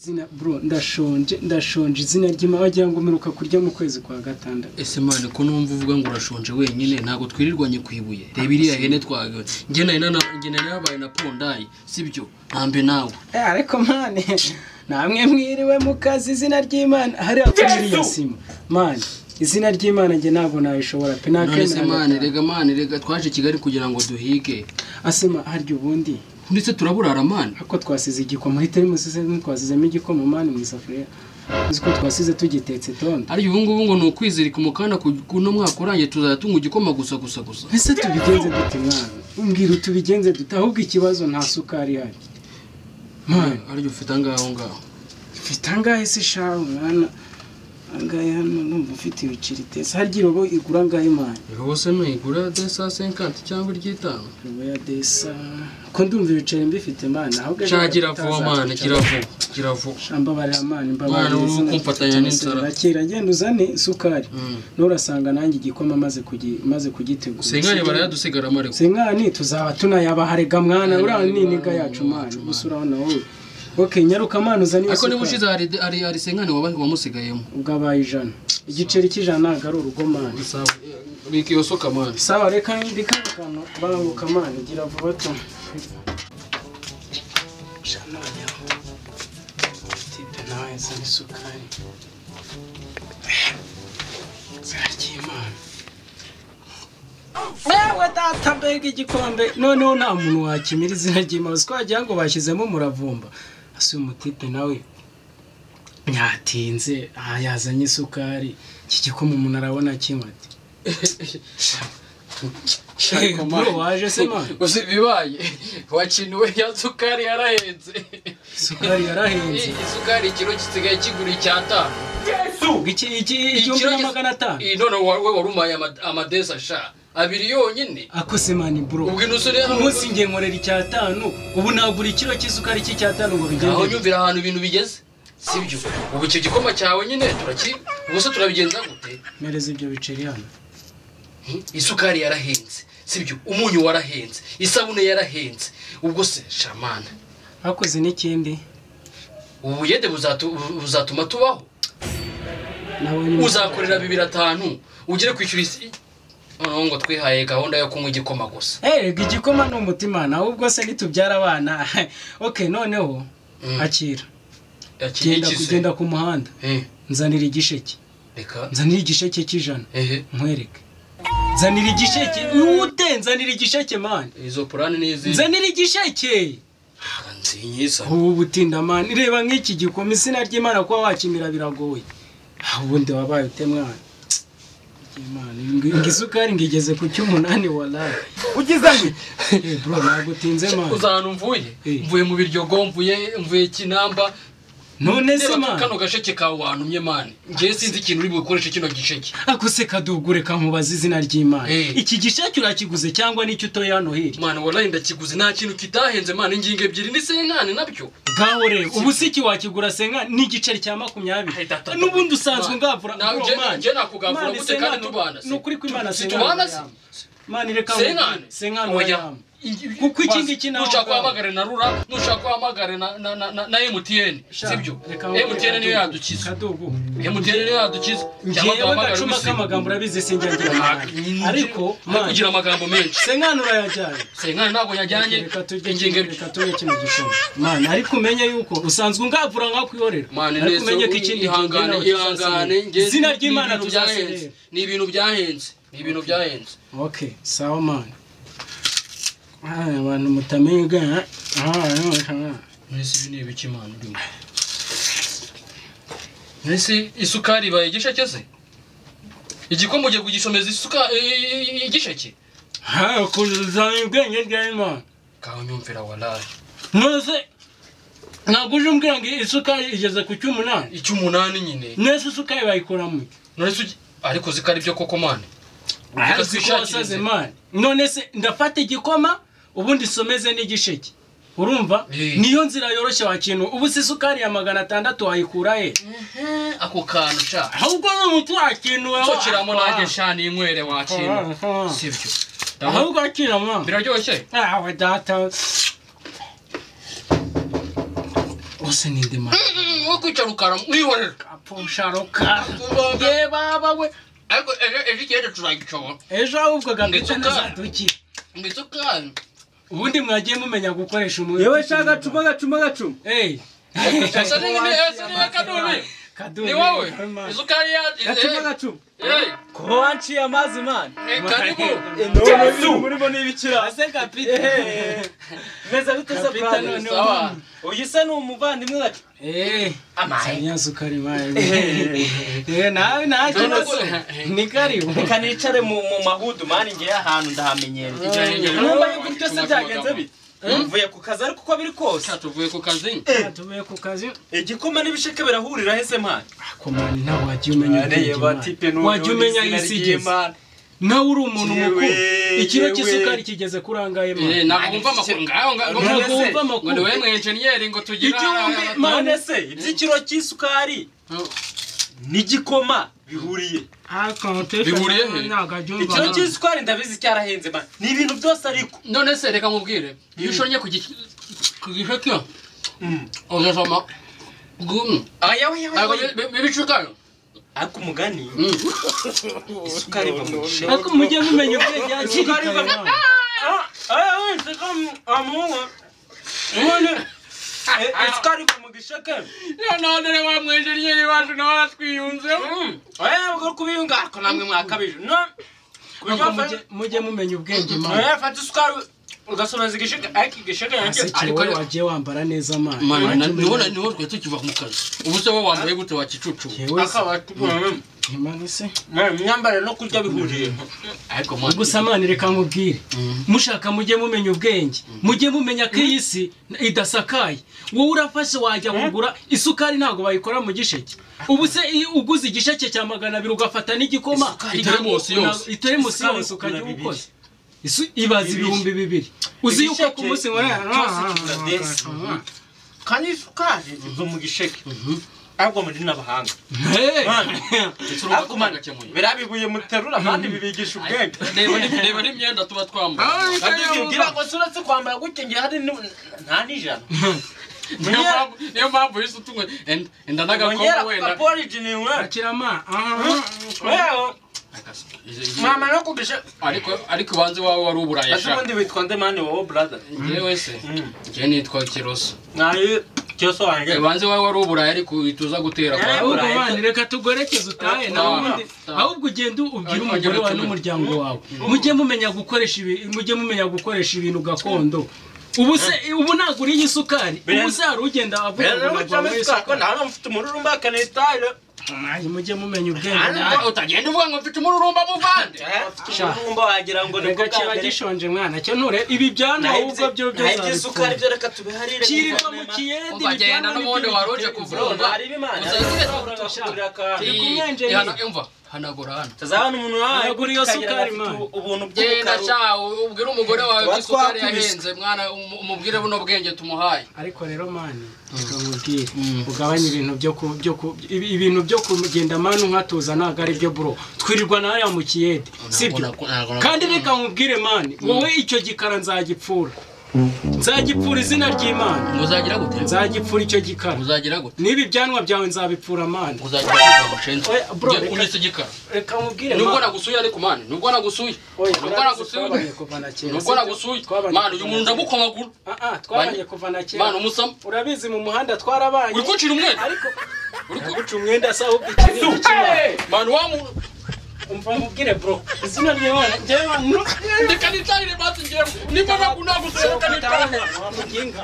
izina bro ndashonje ndashonje izina ry'imana wagira ngo mperuka kurya mu kwezi kwa gatandatu ese mwana ko numva uvuga ngo urashonje wenyine ntabwo twirirwanye ku ibuye reba iriya hene twagawe njye nari nana- njye nari nabaye na pondayi sibyo ntambe nawe Eh, ariko mani namwe mwiriwe mu kazi izina ry'imana hariya kuri iriya sima mani izina ry'imana njye ntabwo nabishobora pe none se nakemera mwana gatanu. rega mwana rega twaje kigali kugira ngo duhige asema harya ubundi ndetse turaburara mwana ako twasize igikoma muri terimusize twasizemo igikoma mani mu isafuriya uzi ko twasize tugitetse tonde ariko ubu ngubu ngo ni ukwizirika umukanda ku- kuno mwaka urangiye tuzajya tunywa igikoma gusa gusa gusa ese tubigenze dute mwana umbwira tubigenze dute ahubwo ikibazo nta sukari ihari mani ariko ufite angaho ngaho mfite angahe se shahu mwana angahe hano numva ufite ibiceri tese harya irobo igura angahe mani irobo se ntuyigura de saa senkanti cyangwa iry'itanu irobo ya desa ko ndumva ibiceri mbifite mani ahubwo cya kiravuba mwana kiravuba kiravuba mbabarira mani mbabarira Mwana, izina ukumfatanya ry'itanu, n'inzara. sirira kera genda uzane isukari Mm. nturasanga nanjye igikoma maze kugi- maze kugitegura senkani barayadusigara amareko senkani tuzaba tunayabaharega mwana Mwana, uriya niniga mwana, yacu mwana, mwana mwana. gusa urabona wowe ok nyaruka mwana uzane iyo ariko niba sukari ushize hari hari hari senkani waba- wamusigayemo ugabaye ijana igiceri cy'ijana ntabwo ari urugo mwana bika iyo soka mwana sawa reka ndikabukana banguka mwana gira vuba tu jana wanyaho tipe nawe yazana isukari izina ry'imana yewe data mbega igikombe noneho nta muntu wakemera izina ry'imana uzi ko wagira ngo bashyizemo umuravumba ase uyu mutipe nawe nyatinze aha yazanye isukari iki gikoma umuntu arabona kimwe ati ariko mwana Bro, waje se mwana uzi ibibaye wakiniwe ya sukari yarahenze isukari yarahenze Iyi sukari ikiro gisigaye kigura icyatanu Ubwo iki iki igihumbi Ikiro na gis- magana atanu Iyi none wa- we wari umaye ama- amadesa sha abiri yonyine akose mani bro ubwo ino sore ku munsi njye nkorera icyatanu ubu nagura ikiro cy'isukari cy'icyatanu ngo aho bigende nyumvira ahantu ibintu bigeze sibyo ubu icyo gikoma cyawe nyine turaki ubu se turabigenza gute mpereza ibyo biceri hano isukari yarahenze sibyo umunyu warahenze isabune yarahenze ubwo se shamana hakoze n'ikindi ubu buyede buzatu- buzatuma tubaho nabonye uzakorera bibiri atanu ugere kwishyura isi noneho ngo twihaye gahunda yo kunywa igikoma gusa erega igikoma ni umutima nawe ubwo se nitubyara abana ok noneho Mm. akira Iki- genda iki se? kugenda ku muhanda Eh, nzanira igisheke reka nzanira igisheke cy'ijana ehe nkwereke nzanira igisheke ute nzanira igisheke mani izo purani ni izi nzanira igisheke Ah, nzinyisa ubu butindamani reba nk'iki gikoma izina ry'imana kuba wakimira biragoye Ah, ubundi wabaye ute mwana Imana, ngo ngo isukari ngo igeze ku cy'umunani waraye ugize ngo iki? Eh, bro ntabwo utinze mwana uza ahantu mvuye Eh. mvuye mu biryogo mvuye mvuye kinamba none se reba kano mwana gasheke kawe wantumye mani ngewe sinzi ikintu uri bukoreshe kino gisheke akuse kadugure kamubaza izina ry'imana Eh. iki gisheke urakiguze cyangwa nicyo utoye hano hirya mwana waraye ndakiguze nta kintu kitahenze mani ingingo ebyiri ni senkani nabyo ngaho rero ubu si iki wakigura senka n'igiceri cya makumyabiri Ahita atata. n'ubundi usanzwe Mwana, ungavura nawe bro, njye- mwana. njye nakugavura Mwana, gute kandi senkani, tubana se? ni ukuri ko imana Si senkani tubana se? wayamba. mani reka senkani senkani Oya. wayamba Kuko iki ngiki nawe nushaka ubwawe. uhamagare na rura nushaka uhamagare na- na- na na- na emutiyeni sibyo emutiyeni niyo yadukiza kadubu emutiyeni niyo yadukiza cyangwa ngewe duhamagare gacuma ubuzima k'amagambo urabizi sinjya ngira inama. ariko kugira amagambo menshi senkani urayajyanye senkani ntabwo yajyanye reka turye ingingo iki- reka turye kino gishoma mani ariko umenye yuko usanzwe ungavura nkakwiyorera mani ariko neza umenye ko ikindi ihangane kigenda ihangane tuzasenga. nge- izina ni- ry'imana ni ibintu byahenze. tuzaserera ni ibintu byahenze ni ibintu byahenze ok sawa mani Aya, abantu mutamenye ga- aha, aha. mwese ibi ni ibiki imana urimo mwese isukari ibaye igisheke se igikoma ugiye kugishomeza isuka i- i- igisheke Aha, kuzana ubwenge ry'imana kaho nyumvira waraye nose ntabwo uje umbwira ngo isukari igeze ku cy'umunani icy'umunani nyine nese isukari bayikuramo none se ugi- ariko uzi ko ari byo koko mani ariko twishakire wasaze inzira. mani none se ndafata igikoma ubundi someze n'igisheke urumva Eh. niyo nzira yoroshye wakintu ubu si isukari ya magana atandatu wayikura he ako kantu sha ahubwo ni umuti wakintu wawe nsokeramo nanjye sha n'inywere wakintu sibyo ahubwo wakiramo biraryoshye awe data bose ni ndemana wo kwicara ukaramwihorera kapusha rukara ye baba we ariko ejo ejo ikirere tuzagishobora ejo ahubwo agapita Ndetse neza kandi- duki ngo isukari ubundi mwagiye mumenya gukoresha umubiri yewe sha gacuma gacuma gacuma Hey. Ese ni- ese ni Kaduri? Kaduri. ni wowe Harma. isukari yacu gacuma gacuma kuba wanciye amazi mani karibu none biri murimo n'ibikira Ase kapita. meza bite se Kapita brother? noneho. sawa uyu se ni umuvandimwe gacu Eh. amaye Samia sukari mayo. Eh nawe nta kintu. se. Ni karibu. reka nicare mu mu mahudu mani ngewe ahantu ndahamenyereye numva yuko iryo se byagenze bite mvuye ku kazi ariko uko biri kose tuvuye ku kazi Tuvuye ku kazi. igikoma n'ibisheke birahurira hese mani Komani ntabwo wagiye umenya ubwenge Imana. Wagiye umenya isi igeze. Nawe uri umuntu Yewe, mukuru. Ikiro yewe. cy'isukari kigeze kuri angahe Eh, Imana. ntabwo wumva amakuru ngaho ngo None Ntabwo se, wumva ngo ni amakuru. wowe mwenjeniyeri ngo tugire igihumbi aha- none se iby'ikiro cy'isukari n'igikoma bihuriye Ah, connotation Bihuriye he? ntabwo abyumva. ikiro cy'isukari ndabizi cyarahenze mani ni ibintu byose ariko none se reka mubwire iyo ushonye ku gice ku gice cyo Mm. uzasoma gumu aya we we ntabwo we. bibicukayo ariko umugani isukari iva mu gisheke Ariko mujye mumenya ubwenge hakiri Isukari kare. iva- Imana. Ah, ah, oui, c'est comme un moment. None, e- isukari iva mu gisheke none rero wa mwenjeniyeri wacu nawe aratwiyunzeho oya bwo kubiyunga ariko namwe mwakabije no Ariko mujye- mujye mumenya ubwenge Imana. oya fata isukari ugasomeza igisheke ariko igisheke nacyo Aseke Ariko wowe ariko- wagiye wambara neza Imana. mani Wagiye niwo umenya- niwo twe tukiva mu kazi ubu se wowe wambaye gute wakicucu Yewe se. akaba Imana se. imyambarire no kurya bihuriye ariko mani gusa mani reka nkubwire mushaka mujye mumenya ubwenge mujye mumenya ko iyi si idasakaye wowe urafashe wajya kugura isukari ntabwo bayikora mu gisheke ubu se iyo uguze igisheke cya magana abiri ugafata n'igikoma Isukari iteremusi yose. iteremusi Isukari yose ukajya igura uwukoze Isu- ibaza Bibiri. ibihumbi bibiri uzi yuko Igisheke ku munsi wa cyose kiradensa. kandi isukari iva mu gisheke ariko muri n'abahanga Hey! ariko mani biriya bibuye muterura kandi bibigisha ubwenge reba ni- reba n'imyenda tuba twambaye ngira ngo si uretse kwambara gutya ngira hari ni- nta n'ijana niyo mpamvu niyo mpamvu yise utumwe enda enda n'agakobwa ongera wenda kukaporijini we Akirama, aha. wewe Izi- izi- mama no kugisha ariko ariko banze wawe wari uburayi ese ashaka ubundi witwa nde mani wowe brother njyewe se njyewe nitwa kiroso nayo cyose wanjye Eh, banze wawe wari uburayi ariko uhita uza gutera kwa Eh, ahubwo Burayi. bandi reka tugorekeze utahe Ah, nawe ubundi ah. ahubwo ugenda ubwire Ah, umugore wawe ugenda n'umuryango wawe mujye mumenya gukoresha ibi- mujye mumenya gukoresha ibintu gakondo ubu se ubu ntabwo uriye isukari ubu se hari ugenda avuga ngo ntabwo wanyweye isukari ntabwo mfite umururumba kanetare Nanjye mujye mumenya ubwenge Ah, nanjye. utagenda uvuga ngo mfite umururumba muvande Sha. umururumba wagira ngo ni reka bwo bwa kiba mbere. gishonje mwana cyo nture ibi byana Naho ahubwo byo ibyo- byo naho iby'isukari byo reka tubiharire kirirwa mu Mama. kiyedi Uzagenda n'ubundi wari uje kuvura. Bro, hari ibimana Uzagenda tugura akantu. Iri kumwenjeniyeri. imva hanagura hano tuzabana umuntu wawe Nagura iyo kagira sukari, afite man. ubuntu genda bw'umukara sha u- ubwire umugore wawe ko Tuba isukari twakubiswe. yahenze mwana umu- umubwire buno bwenge tumuhaye ariko rero mani reka nkubwire ugabanye ibintu byo ku byo ku ibi- ibintu byo kugenda mani nkatuza ntabwo ari byo bro twirirwa na hariya mu kiyede sibyo Ntabwo nako- ntabwo- kandi reka nkubwire mani wowe icyo gikara nzagipfura nzagipfura izina ry'imana muzagira gute nzagipfura icyo gikara muzagira gute n'ibi byanwa byawe nzabipfura mani muzagira gute mushenzi Oya, bro, Njye reka- unyise igikara reka nkubwire nubwo mani nagusuye ariko mani nubwo nagusuye Oya, nubwo twarabanye nagusuye kuva na kera, nubwo sibyo? nagusuye Twabanye mani uyu kuva na kera. muntu ndamukomagura Ah, ah, twabanye kuva na mani kera umusamo urabizi mu muhanda twarabanye uri kuncira umwete ariko uri ku- guca umwenda se ahubwo ikindi gikimara mani wa muntu umva mubwire bro izina ry'imana njyewe reka nitahire basi njyewe niba nagusuye reka nitahire wamuginga